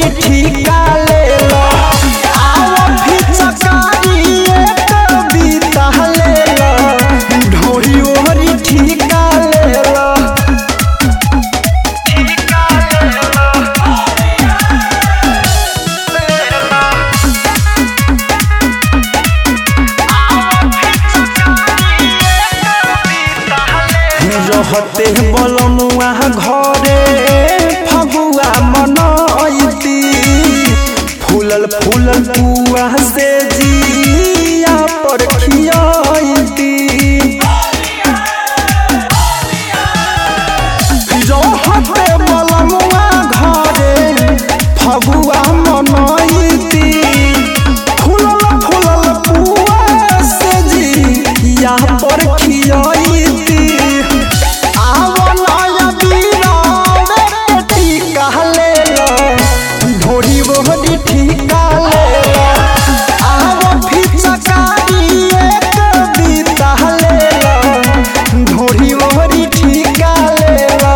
ओहरी ठीका ले लो आओ भी चकारी एक बीता ले लो ढोरी ओहरी ठीका ले लो रहते बलमुआ घरे फगुआ मनैती फूलल फूलल पुआ से जिया पर खियाती रहते बलमुआ घरे फगुआ मनैती फूलल फूलल पुआ से जिया पर खियाती ढोरी बोहरी ठीका ले लो आव फिचकारी एक बीता ले लो ढोरी बोहरी ठीका ले लो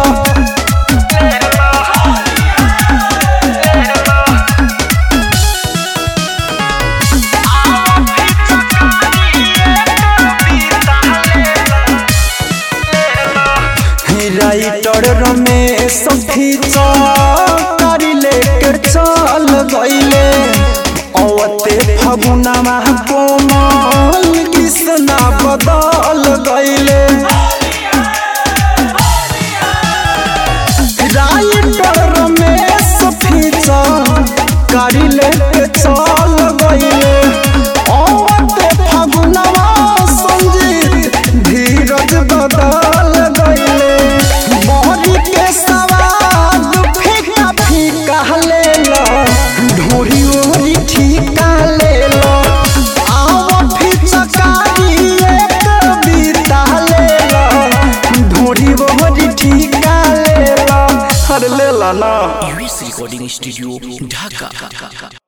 राइटर रमेश फिचकारी लेके चल गईले अवते फगुनामा कोमल कृष्णा बदल गईले राइटर रमेश फिचकारी लेके चल गईले अवते फगुनामा संजीत धीरज बदल गईले मोहरी के सवाद फीका फीका ले लो ढोरी ओहरी ठीका ले लो आओ फिचकारी एक बीता ले लो ढोरी ओहरी ठीका ले लो हर ले ला ना यूएस रिकॉर्डिंग स्टूडियो ढाका